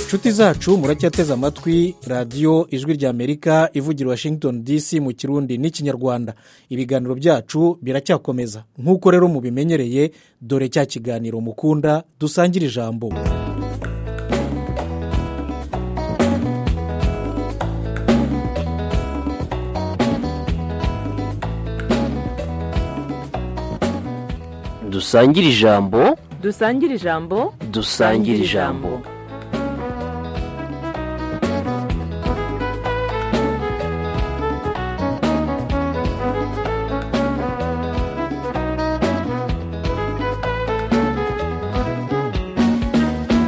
inshuti zacu muracyateze amatwi radiyo ijwi ry'amerika ivugira washington dc mu kirundi n'ikinyarwanda ibiganiro byacu biracyakomeza nk'uko rero mubimenyereye dore cya kiganiro mukunda dusangira ijambo dusangire ijambo dusangire ijambo dusangire ijambo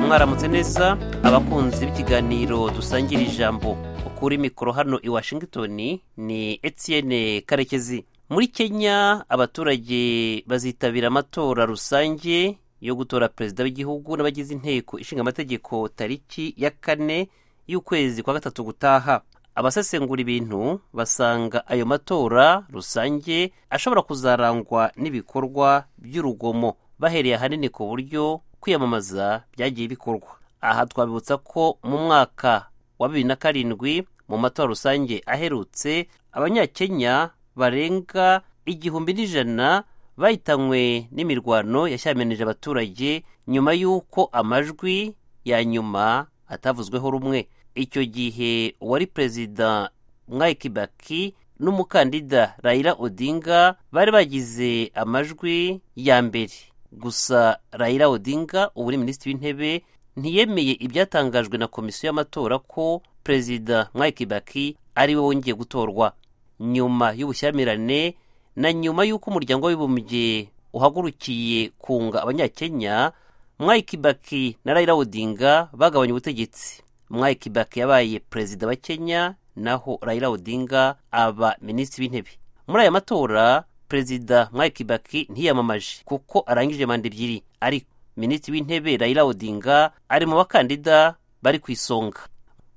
mwaramutse neza abakunzi b'ikiganiro dusangira ijambo kuri mikoro hano i washington ni etienne karekezi muri kenya abaturage bazitabira amatora rusange yo gutora perezida w'igihugu n'abagize inteko ishinga amategeko tariki ya kane y'ukwezi kwa gatatu gutaha abasesengura ibintu basanga ayo matora rusange ashobora kuzarangwa n'ibikorwa by'urugomo bahereye ahanini ku buryo kwiyamamaza byagiye bikorwa aha twabibutsa ko mu mwaka wa bibiri na karindwi mu matora rusange aherutse abanyakenya barenga igihumbi n'ijana bahitanywe n'imirwano yashyamirije abaturage nyuma y'uko amajwi ya nyuma atavuzweho rumwe icyo gihe uwari perezida mwayi kibaki n'umukandida rayira odinga bari bagize amajwi ya mbere gusa rayira odinga ubu ni minisitiri w'intebe ntiyemeye ibyatangajwe na komisiyo y'amatora ko perezida mwayi kibaki ari we wongeye gutorwa nyuma y'ubushyamirane na nyuma y'uko umuryango w'abibumbye uhagurukiye kunga abanyakenya mwayi kibaki na rayira odinga bagabanya ubutegetsi mwayi kibaki yabaye perezida wa kenya naho rayira odinga aba minisitiri w'intebe muri aya matora perezida mwayi kibaki ntiyamamaje kuko arangije manda ebyiri ariko minisitiri w'intebe rayira odinga ari mu bakandida bari ku isonga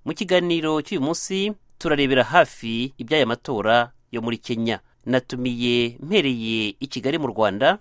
mu kiganiro cy'uyu munsi turarebera hafi iby'aya matora yo muri kenya natumiye mpereye i kigali mu rwanda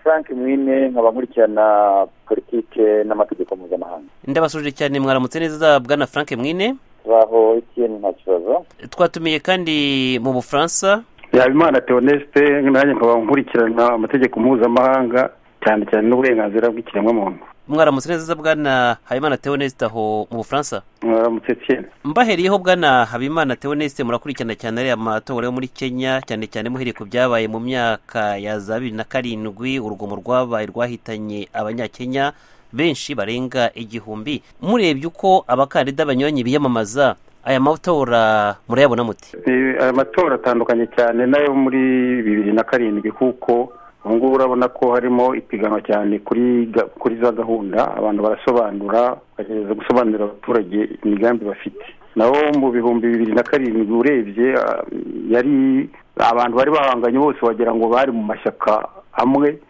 frank mwine nkaba nkurikirana politike n'amategeko mpuzamahanga ndabasuje cyane mwaramutse neza bwana frank mwine turaho ikindi nta kibazo twatumiye kandi mu bufaransa yabimana teonesite nanjye nkaba nkurikirana amategeko mpuzamahanga cyane cyane n'uburenganzira bw'ikiremwamuntu mwaramutse neza bwana habimana teonesite aho mu bufaransa mwaramutse cyane mbahereyeho bwana habimana teonesite murakurikirana cyane ariya matora yo muri kenya cyane cyane muhereye ku byabaye mu myaka ya za bibiri na karindwi urugomo rwabaye rwahitanye abanyakenya benshi barenga igihumbi murebye uko abakandida banyuranye biyamamaza aya matora murayabona muti aya matora atandukanye cyane n'ayo muri bibiri na karindwi kuko ubu ngubu urabona ko harimo ipiganwa cyane kuri za gahunda abantu barasobanura bagerageza gusobanurira abaturage imigambi bafite naho mu bihumbi bibiri na karindwi urebye yari abantu bari bahanganye bose wagira ngo bari mu mashyaka amwe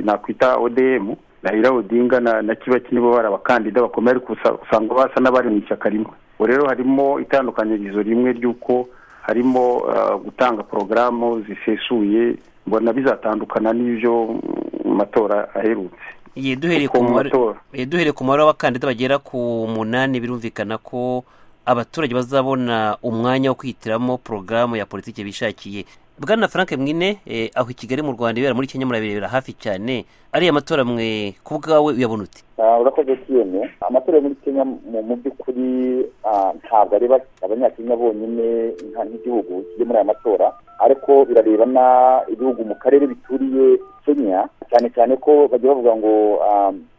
nakwita odm rayira odinga na kibaki nibo bari abakandida bakomeye ariko usanga basa n'abari mu ishyaka rimwe ubu rero harimo itandukanyirizo rimwe ry'uko harimo gutanga porogaramu zisesuye mbona bizatandukana n'ibyo matora aherutse duhereye ku mubare w'abakandida bagera ku munani birumvikana ko abaturage bazabona umwanya wo kwihitiramo porogaramu ya politiki bishakiye bwana frank mwine aho i kigali mu rwanda ibera muri kenya murabirebera hafi cyane ariya matora mwe ku bwawe uyabona uti urakoze kiyene amatora yo muri kenya mu by'ukuri ntabwo ari abanyakenya bonyine nk'igihugu kiri muri aya matora ariko birareba n'ibihugu mu karere bituriye kenya cyane cyane ko bajya bavuga ngo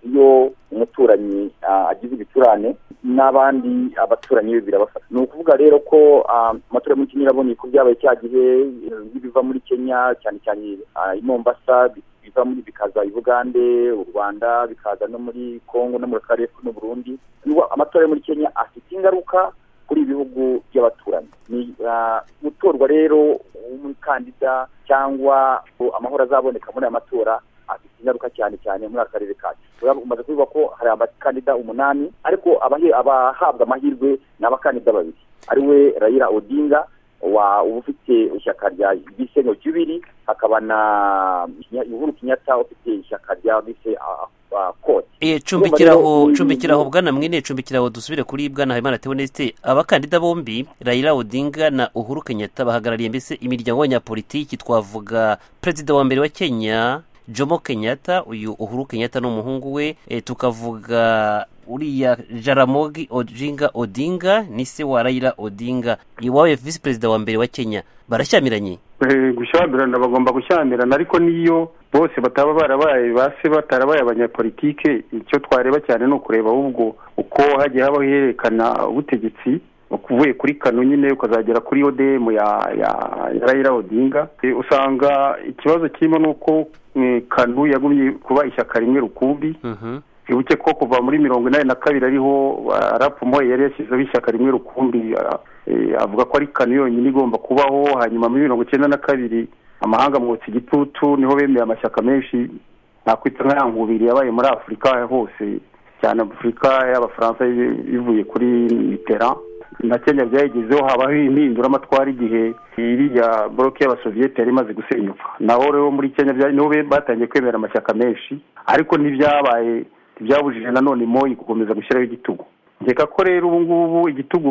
iyo umuturanyi agize ibicurane n'abandi abaturanyi be birabafata ni ukuvuga rero ko amatora yo muri kenya irabonye ko byabaye cya gihe nk'ibiva muri kenya cyane cyane i mombasa biva muri bikaza Uganda u rwanda bikaza no muri congo no muri karere n'u burundi amatora yo muri kenya afite ingaruka kuri ibihugu by'abaturanyi ni gutorwa rero w'umukandida cyangwa amahoro azaboneka muri aya matora afite ingaruka cyane cyane muri aka karere kacu umaze kuvuga ko hari abakandida umunani ariko abahabwa amahirwe ni abakandida babiri ariwe rayira odinga uba ufite ishyaka rya gisenyo jubiri hakaba na uhuru kenyatta ufite ishyaka rya bise koti cumbikiraho cumbikiraho bwana mwene cumbikiraho dusubire kuri bwana habimana tewonesite abakandida bombi rayira odinga na uhuru kenyatta bahagarariye mbese imiryango y'abanyapolitiki twavuga perezida wa mbere wa kenya jomo kenyatta uyu uhuru kenyatta n'umuhungu we eh, tukavuga uriya jaramogi ojinga odinga ni se wa rayira odinga iwawe visi perezida wa mbere wa kenya barashyamiranye Eh, gushyamirana bagomba gushyamirana ariko n'iyo bose bataba barabaye base batarabaye abanyapolitike icyo twareba cyane ni ukureba ahubwo uko hagiye habaho ihererekana ubutegetsi uvuye kuri kano nyine ukazagera kuri odm ya ya ya rayira odinga Eh, usanga ikibazo kirimo ni uko eh, kanu yagumye kuba ishyaka rimwe rukumbi Mhm. twibuke ko kuva muri mirongo inani na kabiri ariho arapumoye yari yashyizeho ishyaka rimwe rukumbi ah, eh, avuga ko ari kano yonyine igomba kubaho hanyuma muri mirongo icyenda na kabiri amahanga amwotsa igitutu niho bemeye amashyaka menshi nakwita nka ya nkubiri yabaye muri afurika hose cyane afurika y'abafaransa y- bivuye kuri mitterand na kenya byayigezeho habaho impinduramatwara igihe iriya boroke y'abasoviyete yari imaze gusenyuka naho rero muri kenya bya- niho be- batangiye kwemera amashyaka menshi ariko ntibyabaye ntibyabujije nanone moyi gukomeza gushyiraho igitugu reka ko rero ubu ngubu igitugu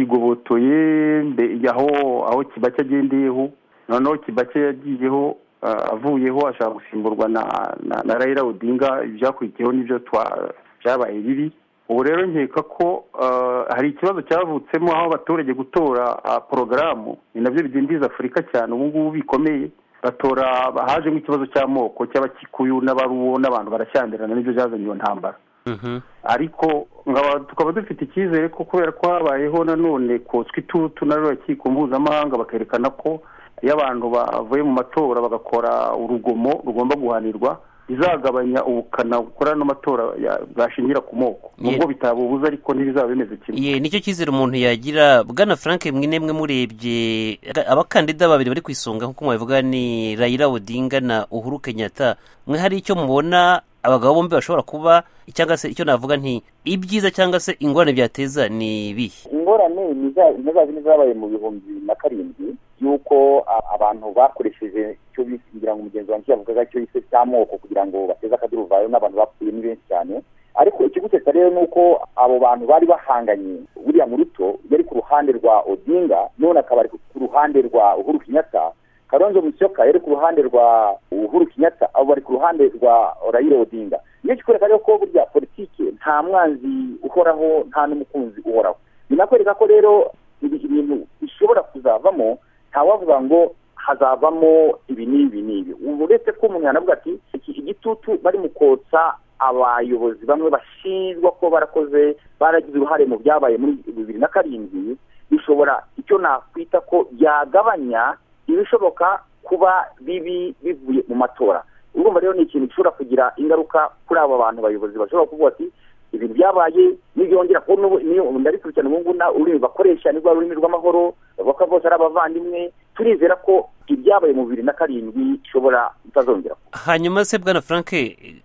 bakigobotoye mbe- aho aho kibake agendeyeho noneho kibake yagiyeho ah, avuyeho ashaka gusimburwa na na, na rayira odinga ibyakurikiyeho nibyo twa- byabaye bibi ubu rero nkeka ko ah, hari ikibazo cyavutsemo aho abaturage gutora ah, porogaramu ni nabyo bidindiza afurika cyane ubu ngubu bikomeye batora hajemo ikibazo cy'amoko cy'abakikuyu n'abaruwo n'abantu barashyamirana nibyo byazanye iyo ntambara Mhm. ariko ngaba tukaba dufite icyizere ko kubera ko habayeho nanone kotswa itutu na rurukiko mpuzamahanga bakerekana ko iyo abantu bavuye mu matora bagakora urugomo rugomba guhanirwa bizagabanya ubukana bukora n'amatora ya- bwashingira ku moko nubwo bitabubuza ariko ntibizaba bimeze kimwe ye nicyo cyizere umuntu yagira bwana frank mwe nemwe murebye aga- abakandida babiri bari ku isonga nk'uko mwabivuga ni rayira odinga na uhuru kenyatta mwe hari icyo mubona abagabo bombi bashobora kuba cyangwa se icyo navuga nti ibyiza cyangwa se ingorane byateza ni ibihe ingorane ni za- ni za zindi zabaye mu bihumbi bibiri na karindwi y'uko a- abantu bakoresheje icyo bise ngira ngo umugenzi wanjye yavugaga cyo yise cy'amoko kugira ngo bateze akaduruvayo n'abantu bapfuye ni benshi cyane ariko ikigusetsa rero ni uko abo bantu bari bahanganye buriya mu ruto yari ku ruhande rwa odinga none akaba ari ku ruhande rwa uhuru kenyatta karonzo musyoka yari ku ruhande rwa uhuru kenyatta abo bari ku ruhande rwa rayira odinga nicyo kikwereka rero ko burya politike nta mwanzi uhoraho nta n'umukunzi uhoraho binakwereka ko rero ibi ibintu bishobora kuzavamo ntawavuga ngo hazavamo ibi n'ibi n'ibi ubu uretse ko umuntu yanavuga ati iki igitutu bari mu kotsa abayobozi bamwe bashinjwa ko barakoze baragize uruhare mu byabaye muri bibiri na karindwi bishobora icyo nakwita ko byagabanya ibishoboka kuba bibi bivuye mu matora urumva rero ni ikintu gishobora kugira ingaruka kuri aba bantu bayobozi bashobora kuvuga ati ibintu byabaye nibyongera kuba n'ubu niyo ndabikurikirana ubu ngubu na ururimi bakoresha nirwo ari ururimi rw'amahoro bavuga ko bose ari abavandimwe turizera ko ibyabaye mu bibiri na karindwi bishobora bitazongera kuba hanyuma se bwana frank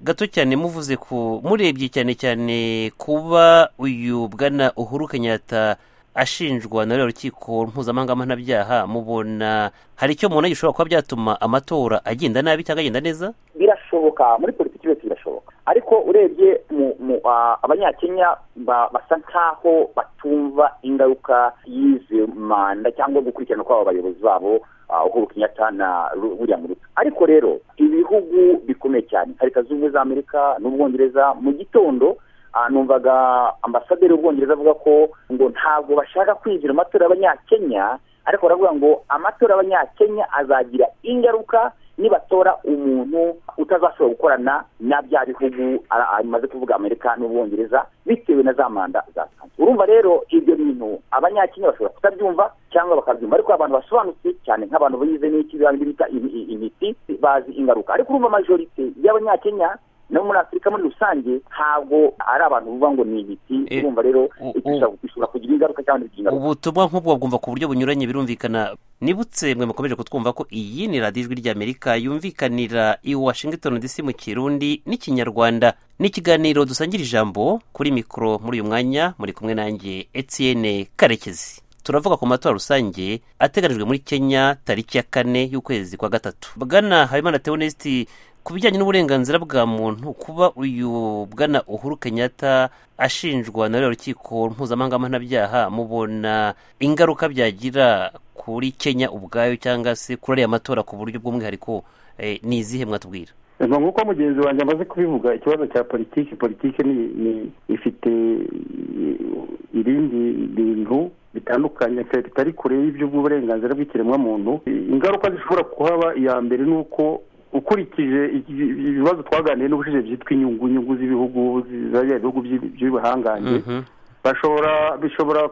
gato cyane muvuze ku murebye cyane cyane kuba uyu bwana uhuru kenyatta ashinjwa na ruriya rukiko mpuzamahanga mpanabyaha mubona hari icyo mubona gishobora kuba byatuma amatora agenda nabi cyangwa agenda neza birashoboka muri politiki yose birashoboka ariko urebye mu, mu ah, abanyakenya ba- basa nkaho batumva ingaruka y'izi manda cyangwa gukurikirana kw'aba bayobozi babo ah, uhuru kenyatta na Ru- william ruto ariko rero ibihugu bikomeye cyane nka leta z'ubumwe za amerika n'ubwongereza mu gitondo Ah, numvaga ambasaderi w'ubwongereza avuga ko ngo ntabwo bashaka kwinjira mu matora y'abanyakenya ariko baravuga ngo amatora y'abanyakenya azagira ingaruka nibatora umuntu utazashobora gukorana na bya bihugu ara- amaze kuvuga amerika n'ubwongereza bitewe na za manda zatanze urumva rero ibyo bintu abanyakenya bashobora kutabyumva cyangwa bakabyumva ariko abantu basobanutse cyane nk'abantu bize n'iki bita im- i- imiti bazi ingaruka ariko urumva majorite y'abanyakenya no muri afurika muri rusange ntabwo ari abantu buvuga ngo ni ibiti Eh, urumva rero u- ibyo bishobora- bishobora kugira ingaruka cyangwa ntibigira ingaruka ubutumwa nk'ubwo bwumva ku buryo bunyuranye birumvikana nibutse mwe mukomeje kutwumva ko iyi ni radiyo ijwi ry'amerika yumvikanira i washington dc mu kirundi n'ikinyarwanda ni ikiganiro dusangira ijambo kuri mikoro muri uyu mwanya muri kumwe nanjye etienne karekezi turavuga ku matora rusange ateganijwe muri kenya tariki ya kane y'ukwezi kwa gatatu bwana habimana teonesiti ku bijyanye n'uburenganzira bwa muntu kuba uyu bwana uhuru kenyatta ashinjwa na ruriya rukiko mpuzamahanga mpanabyaha mubona ingaruka byagira kuri kenya ubwayo cyangwa se kuri ariya matora ku buryo bw'umwihariko eh, ni izihe mwatubwira ngo nk'uko mugenzi wanjye amaze kubivuga ikibazo cya politiki politiki ni ni ifite ibindi bintu bitandukanye bitari kure y'iby'uburenganzira bw'ikiremwamuntu ingaruka zishobora kuhaba iya mbere ni uko ukurikije ibibazo twaganiriye n'ubushize byitwa inyungu inyungu z'ibihugu ibihugu by'ibihangange bashobora bishobora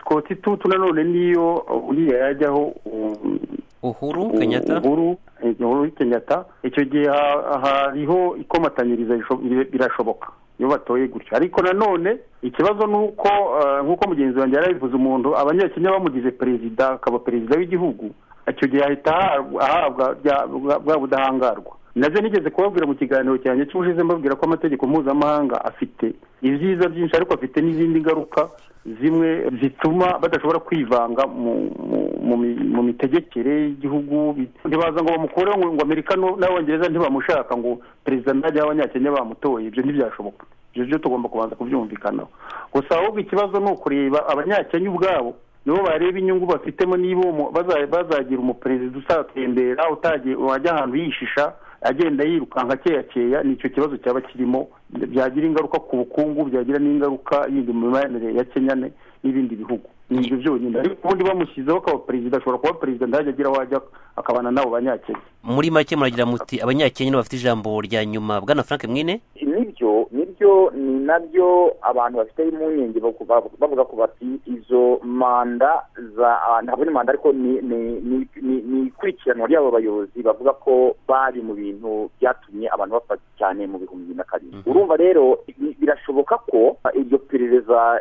kota itutu nanone n'iyo uriya yajyaho uhuru kenyatta uhuru uhuru kenyatta icyo gihe hariho ikomatanyiriza birashoboka iyo batoye gutya ariko nanone ikibazo ni uko nk'uko mugenzi wanjye yarabivuze umuntu abanyakenya bamugize perezida akaba perezida w'igihugu icyo gihe ahita ahabwa bwa budahangarwa nazo nigeze kubabwira mu kiganiro cyanjye cy'ubushize mbabwira ko amategeko mpuzamahanga afite ibyiza byinshi ariko afite n'izindi ngaruka zimwe zituma badashobora kwivanga mu mitegekere y'igihugu ntibaza ngo bamukureho ngo amerika n'abongereza ntibamushaka ngo perezida ntajya abanyakenya bamutoye ibyo ntibyashoboka ibyo byo tugomba kubanza kubyumvikanaho gusa ahubwo ikibazo ni ukureba abanyakenya ubwabo nibo bareba inyungu bafitemo niba bazagira umuperezida usatembera utagiye wajya ahantu yishisha agenda yirukanka keya keya ni icyo kibazo cyaba kirimo byagira ingaruka ku bukungu byagira n'ingaruka yindi mu mibanire ya kenya n'ibindi bihugu ni ibyo byonyine ariko ubundi bamushyizeho akaba perezida ashobora kuba perezida ntajya agira aho ajya akabana n'abo banyakenya muri make muragira muti abanyakenya nibo bafite ijambo rya nyuma bwana frank mwine nibyo nibyo ni nabyo abantu bafite impungenge bavuga ko bati izo manda za ntabwo ni manda ariko ni ikurikiranwa ry'abo bayobozi bavuga ko bari mu bintu byatumye abantu bapfa cyane mu bihumbi bibiri na karindwi urumva rero birashoboka ko iryo perereza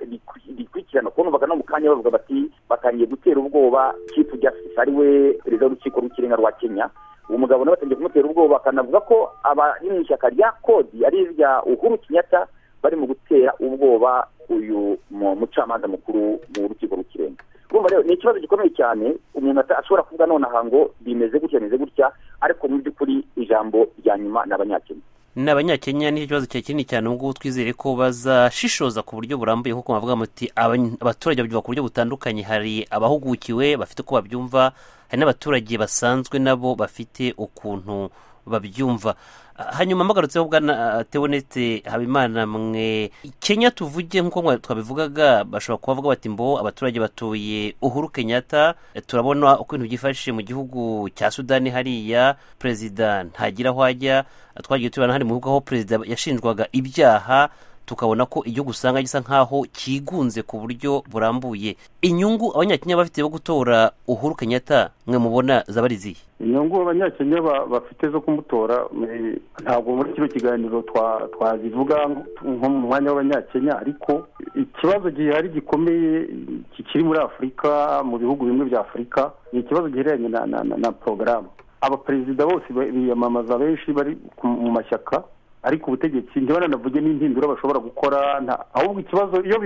rikurikirana kuko numvaga no mu kanya bavuga bati batangiye gutera ubwoba kipu justice ari we perezida w'urukiko rw'ikirenga rwa kenya uwo mugabo nawe batangiye kumutera ubwoba bakanavuga ko abari mu ishyaka rya kodi ari irya uhuru kinyata bari mu gutera ubwoba uyu mucamanza mukuru mu rukiko rw'ikirenga urumva rero ni ikibazo gikomeye cyane umuntu ashobora kuvuga nonaha ngo bimeze gutya bimeze gutya ariko mu by'ukuri ijambo rya nyuma ni abanyakenya ni abanyakenya nicyo kibazo cya kinini cyane ubwo twizere ko bazashishoza ku buryo burambuye kuko bavuga muti abaturage babyumva ku buryo butandukanye hari abahugukiwe bafite uko babyumva hari n'abaturage basanzwe nabo bafite ukuntu babyumva hanyuma mpagarutseho bwana tewonete habimana mwe kenya tuvuge nk'uko twabivugaga bashobora kubavuga bati mbo abaturage batuye uhuru kenyatta turabona uko ibintu byifashe mu gihugu cya sudani hariya perezida ntagira aho ajya twagiye tubona hari mu bihugu aho perezida yashinjwaga ibyaha tukabona ko igihugu usanga gisa nk'aho cyigunze ku buryo burambuye inyungu abanyakenya bafite bo gutora uhuru kenyatta mwe mubona zaba ari izihe inyungu abanyakenya bafite zo kumutora ntabwo muri kino kiganiro twazivuga nko mu mwanya w'abanyakenya ariko ikibazo gihari gikomeye kikiri muri afurika mu bihugu bimwe bya afurika ni ikibazo gihereranye na porogaramu abaperezida bose biyamamaza benshi bari mu mashyaka ariko ubutegetsi ntibanavuge n'impindura bashobora gukora ahubwo ikibazo iyo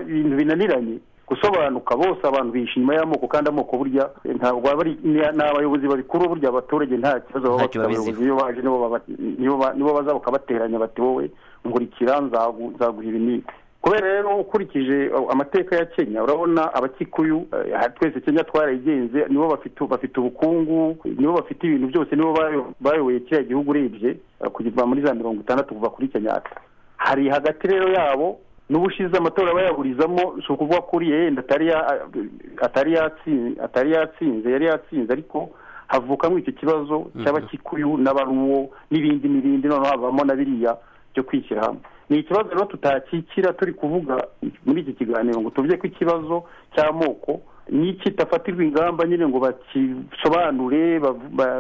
ibintu binaniranye gusobanuka bose abantu bishima y'amoko kandi amoko burya ntabwo ni abayobozi babikuru burya abaturage nta kibazo baba bafite abayobozi iyo baje nibo baza bakabateranya bati wowe nkurikira nzaguha ibi n'ibi kubera rero ukurikije amateka ya kenya urabona abakikuyu twese kenya twarayigenze nibo bafite ubukungu nibo bafite ibintu byose nibo bayoboye kiriya gihugu urebye kuva muri za mirongo itandatu kuva kuri kenyatta hari hagati rero yabo n'ubushize amatora bayaburizamo si ukuvuga ko uriya yenda atari yatsinze yari yatsinze ariko havukamo icyo kibazo cy'abakikuyu n'abaruwo n'ibindi n'ibindi noneho havamo na biriya byo kwishyira hamwe ni ikibazo rero tutakikira turi kuvuga muri iki kiganiro ngo tuvuge ko ikibazo cy'amoko n'ikitafatirwa ingamba nyine ngo bakisobanure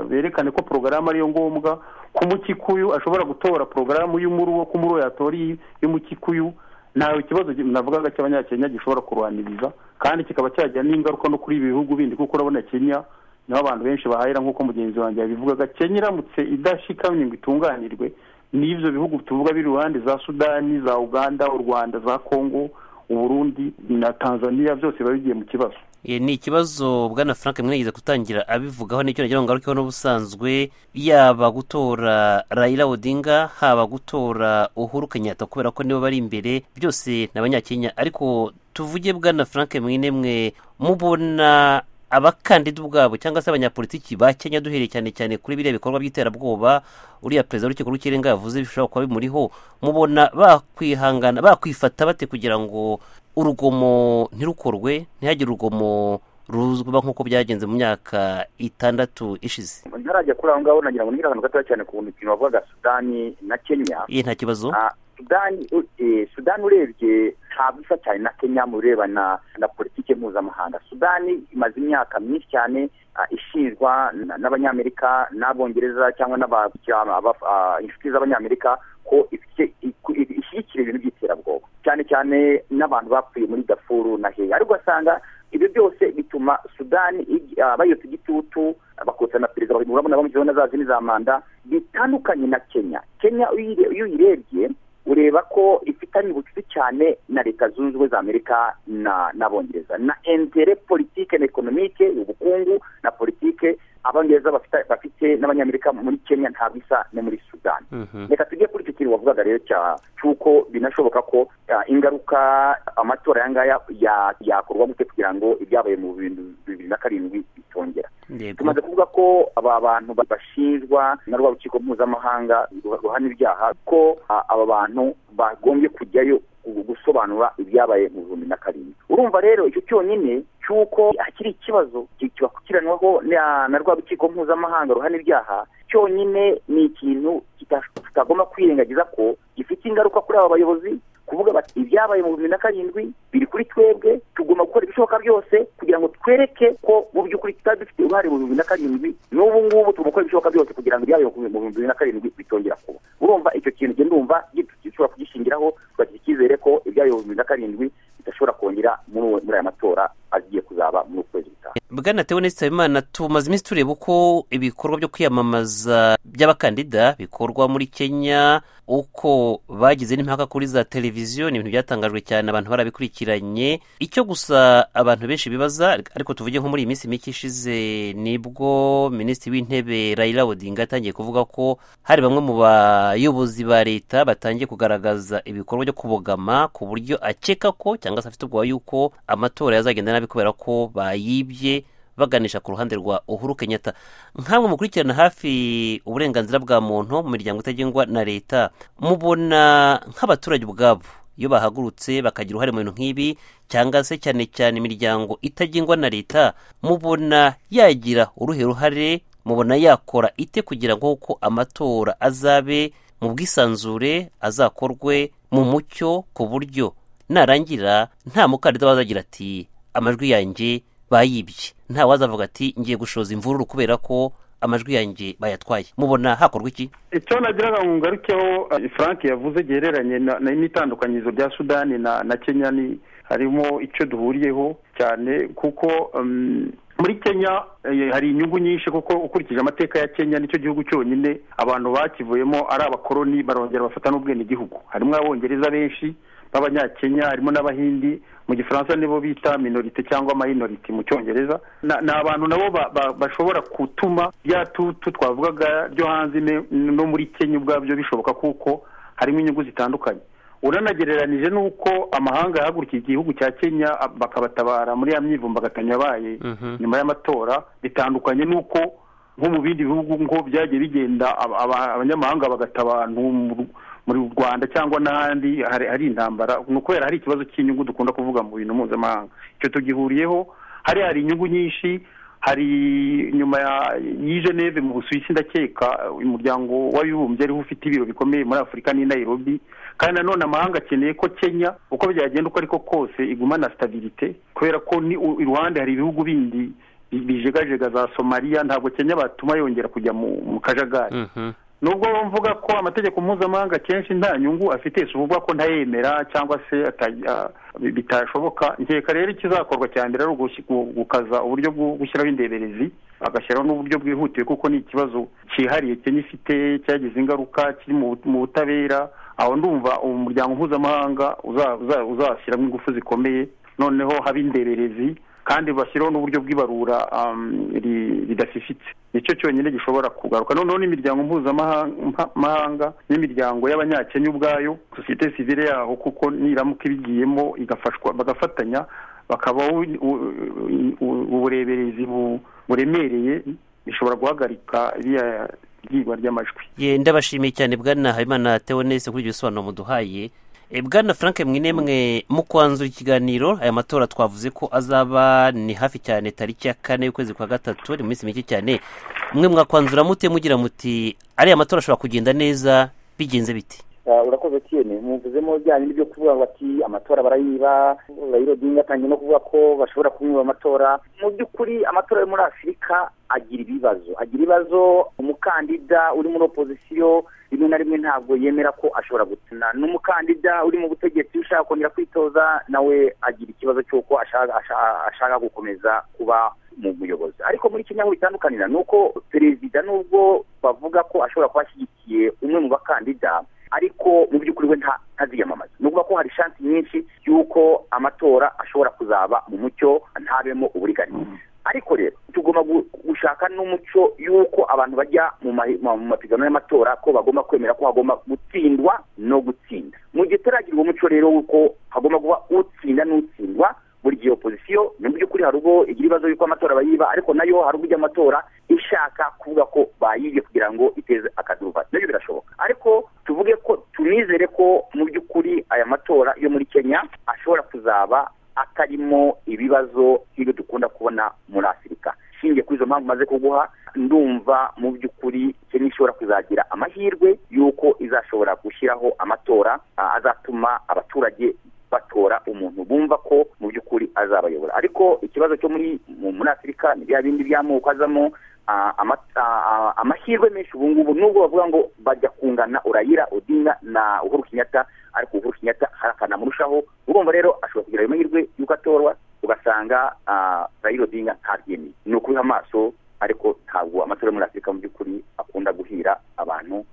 berekane ko porogaramu ariyo ngombwa ko umukikuyu ashobora gutora porogaramu y'umuruwo ko umuruwo yatora y'umukikuyu ntawe ikibazo navugaga cy'abanyakenya gishobora kurwaniriza kandi kikaba cyagira n'ingaruka no kuri ibi bihugu bindi kuko urabona kenya niho abantu benshi bahahira nk'uko mugenzi wanjye yabivugaga kenya iramutse idashikamye ngo itunganirwe n'ibyo bihugu tuvuga biri iruhande za sudani za uganda u rwanda za kongo uburundi na tanzania byose biba bigiye mu kibazo Eh, ni ikibazo bwana frank mwigeze gutangira abivugaho nicyo nagira ngo ngarukeho n'ubusanzwe yaba gutora raila odinga haba gutora uhuru kenyatta kubera ko nibo bari imbere byose ni abanyakenya ariko tuvuge bwana frank mwine mwe mubona abakandida ubwabo cyangwa se abanyapolitiki ba kenya duhereye cyane cyane kuri biriya bikorwa by'iterabwoba uriya perezida w'urukiko rw'ikirenga yavuze bishobora kuba bimuriho mubona bakwihangana bakwifata bate kugira ngo urugomo ntirukorwe ntihagire urugomo ruzwi nk'uko byagenze mu myaka itandatu ishize ntarajya kuri aho ngaho nagira ngo nigire akantu gatoya cyane ku mukino wavugaga sudani na kenya iyi nta kibazo Ah, sudani eh, sudani urebye ntabwo isa cyane na kenya mu birebana na politiki mpuzamahanga sudani imaze imyaka myinshi cyane ah, ishinjwa na- n'abanyamerika n'abongereza cyangwa n'abakira aba- ah, inshuti z'abanyamerika ko ifite- iku- ishyigikira ibintu by'iterabwoba cyane cyane n'abantu bapfuye muri dafuru na heya ariko ugasanga ibyo byose bituma sudani igi- ah, bayotsa igitutu bakotsa na perezida urabona bamushyizeho na za zindi za manda bitandukanye na kenya kenya iyo uyire- iyo uyirebye ureba ko ifitanye ubucuti cyane na leta zunze ubumwe za amerika na n'abongereza na intere politike na ekonomike ubukungu na politike abongereza bafita- bafite n'abanyamerika muri kenya ntabwo isa no muri sudani Mhm. reka tujye kuri icyo kintu wavugaga rero cya- cy'uko binashoboka ko ah, ingaruka amatora aya ngaya ya- yakorwa gute kugira ngo ibyabaye mu bintu bibiri na karindwi bitongera Yego. tumaze kuvuga ko aba bantu ba- bashinjwa na rwa rukiko mpuzamahanga ruha- ruhana ibyaha ko a- aba bantu bagombye kujyayo gu- gusobanura ibyabaye mu bihumbi na karindwi urumva rero icyo cyonyine cy'uko hakiri ikibazo ki- kibakurikiranwaho na na rwa rukiko mpuzamahanga ruhana ibyaha cyonyine ni ikintu kita- tutagomba kwirengagiza ko gifite ingaruka kuri aba bayobozi kuvuga bati ibyabaye mu bibiri na karindwi biri kuri twebwe tugomba gukora ibishoboka byose kugira ngo twereke ko mu by'ukuri tutari dufite uruhare mu bibiri na karindwi n'ubu ngubu tugomba gukora ibishoboka byose kugira ngo ibyabaye mu bibiri na karindwi bitongera kuba urumva icyo kintu ugenda umva dushobora kugishingiraho tukagira icyizere ko ibyabaye mu bibiri na karindwi bidashobora kongera muri uwo- muri aya matora agiye kuzaba muri uku kwezi gutaha bwana teoneste habimana tumaze iminsi tureba uko ibikorwa byo kwiyamamaza by'abakandida bikorwa muri kenya uko bagize n'impaka kuri za televiziyo ni ibintu byatangajwe cyane abantu barabikurikiranye icyo gusa abantu benshi bibaza ariko tuvuge nko muri iyi minsi mike ishize nibwo minisitiri w'intebe raila odinga yatangiye kuvuga ko hari bamwe mu bayobozi ba leta batangiye kugaragaza ibikorwa byo kubogama ku buryo akeka ko cyangwa se afite ubwoba yuko amatora yazagenda nabi kubera ko bayibye baganisha ku ruhande rwa uhuru kenyatta nkamwe mukurikirana hafi uburenganzira bwa muntu mu miryango itagengwa na leta mubona nk'abaturage ubwabo iyo bahagurutse bakagira uruhare mu bintu nk'ibi cyangwa se cyane cyane imiryango itagengwa na leta mubona yagira uruhe ruhare mubona yakora ite kugira ngo ko amatora azabe mu bwisanzure azakorwe mu mucyo ku buryo narangira nta mukandida wazagira ati amajwi yanjye bayibye nta wazavuga ati ngiye gushoza imvururu kubera ko amajwi yanjye bayatwaye mubona hakorwa iki icyo nagiraga ngo ngarukeho eh, frank yavuze gihereranye na- na- n'itandukanyirizo rya sudani na na kenya ni harimo icyo duhuriyeho cyane kuko um, muri kenya eh, hari inyungu nyinshi kuko ukurikije amateka ya kenya nicyo gihugu cyonyine abantu bakivuyemo ari abakoloni barongera bafata n'ubwenegihugu harimo abongereza benshi b'abanyakenya harimo n'abahindi mu gifaransa nibo bita minorite cyangwa minority mu cyongereza Na- ni abantu nabo ba- ba- bashobora gutuma rya tutu twavugaga ryo hanze ne- no muri kenya ubwabyo bishoboka kuko harimo inyungu zitandukanye uranagereranije n'uko amahanga yahagurukiye igihugu cya kenya a- bakabatabara muri ya myivumbagatanya yabaye nyuma y'amatora bitandukanye n'uko nko mu bindi bihugu ngo byagiye bigenda aba- aba- abanyamahanga bagata abantu mu Ru- muri rwanda cyangwa n'ahandi hari hari intambara ni ukubera hari ikibazo cy'inyungu dukunda kuvuga mu bintu mpuzamahanga icyo tugihuriyeho hari hari inyungu nyinshi hari nyuma ya- y'i geneve mu busuwisi ndakeka umuryango w'abibumbye ariho ufite ibiro bikomeye muri afurika n'i nairobi kandi nanone amahanga akeneye ko kenya uko byagenda uko ariko kose igumana stabilite kubera ko ni u- iruhande hari ibihugu bindi bi- bijegajega za somaliya ntabwo kenya batuma yongera kujya mu mu kajagari nubwo mvuga ko amategeko mpuzamahanga akenshi nta nyungu afite si ukuvuga ko ntayemera cyangwa se ata- ah, bi- bitashoboka nkeka rero ikizakorwa cya mbere ari ugushi- gu- gukaza uburyo bwo gushyiraho indeberezi agashyiraho n'uburyo bwihutiye kuko ni ikibazo cyihariye Kenya ifite cyagize ingaruka kiri mu bu- mu butabera aho ndumva umuryango mpuzamahanga uza- uza- uzashyiramo ingufu zikomeye noneho haba indeberezi kandi bashyiraho n'uburyo bw'ibarura ridafifitse nicyo cyonyine gishobora kugaruka noneho n'imiryango mpuzamahanga n'imiryango y'abanyakenya ubwayo sosiyete sivire yaho kuko niramuka ibigiyemo igafashwa bagafatanya bakaba ubureberezi buremereye bishobora guhagarika iriya ryigwa ry'amajwi ndabashimiye cyane bwana habimana teonese kuri ibyo bisobanuro muduhaye bwana frank mwinemwe mu kwanzura ikiganiro aya matora twavuze ko azaba ni hafi cyane tariki ya kane y'ukwezi kwa gatatu ni mu minsi mike cyane mwe mwakwanzura mute mugira muti ariya matora ashobora kugenda neza bigenze biti urakoze cyane muvuzemo bijyanye n'ibyo kuvuga bati amatora barayiba rayiro dinga atangiye no kuvuga ko bashobora kumwiba amatora mu by'ukuri amatora yo muri afurika agira ibibazo agira ibibazo umukandida uri muri opozisiyo rimwe na rimwe ntabwo yemera ko ashobora gutsinda n'umukandida uri mu butegetsi ushaka kongera kwitoza nawe agira ikibazo cy'uko ashaka gukomeza kuba mu buyobozi ariko muri kenya aho bitandukanira ni uko perezida nubwo bavuga ko ashobora kuba ashyigikiye umwe mu bakandida ariko mu by'ukuri we ntaziyamamaza ni ukuvuga ko hari shansi nyinshi y'uko amatora ashobora kuzaba mu mucyo ntabemo uburiganya ariko rero tugomba gushaka n'umuco y'uko abantu bajya mu mapiganwa y'amatora ko bagomba kwemera ko hagomba gutsindwa no gutsinda mu gihe turagira uwo muco rero w'uko hagomba kuba utsinda n'utsindwa buri gihe opozisiyo mu by'ukuri hari ubwo igira ibibazo y'uko amatora bayiba ariko nayo hari ubwo ijya amatora ishaka kuvuga ko bayibye kugira ngo iteze akaduba nabyo birashoboka ariko tuvuge ko tunizere ko mu by'ukuri aya matora yo muri kenya ashobora kuzaba atarimo ibibazo nk'ibyo dukunda kubona muri afurika ishingiye kuri izo mpamvu maze kuguha ndumva mu by'ukuri kenya ishobora kuzagira amahirwe y'uko izashobora gushyiraho amatora azatuma abaturage batora umuntu bumva ko mu by'ukuri azabayobora ariko ikibazo cyo muri muri afurika ni bya bindi by'amoko azamo amahirwe menshi ubu ngubu nubwo bavuga ngo bajya kungana urayira udinga na uhuru kenyatta ariko uhuru kenyatta hari akanamurushaho urumva rero ashobora kugira ayo mahirwe y'uko atorwa ugasanga urayira udinga ntabyemeye ni ukubiha amaso ariko ntabwo amatora muri afurika mu by'ukuri akunda guhira abantu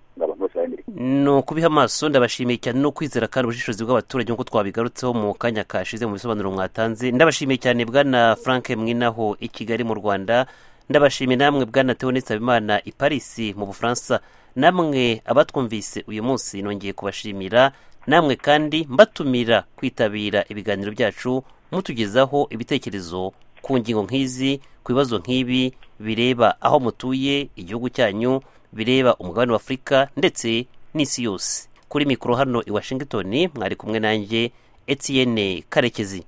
ni ukubiha amaso ndabashimiye cyane no kwizera kandi ubushishozi bw'abaturage nk'uko twabigarutseho mu kanya kashize mu bisobanuro mwatanze ndabashimiye cyane bwana frank mwinaho i kigali mu rwanda ndabashimiye namwe bwana teonetse habimana i paris mu bufaransa namwe abatwumvise uyu munsi nongeye kubashimira namwe kandi mbatumira kwitabira ibiganiro byacu mutugezaho ibitekerezo ku ngingo nk'izi ku bibazo nk'ibi bireba aho mutuye igihugu cyanyu bireba umugabane wa afurika ndetse n'isi yose kuri mikoro hano i washington mwari kumwe nanjye etiyene karekezi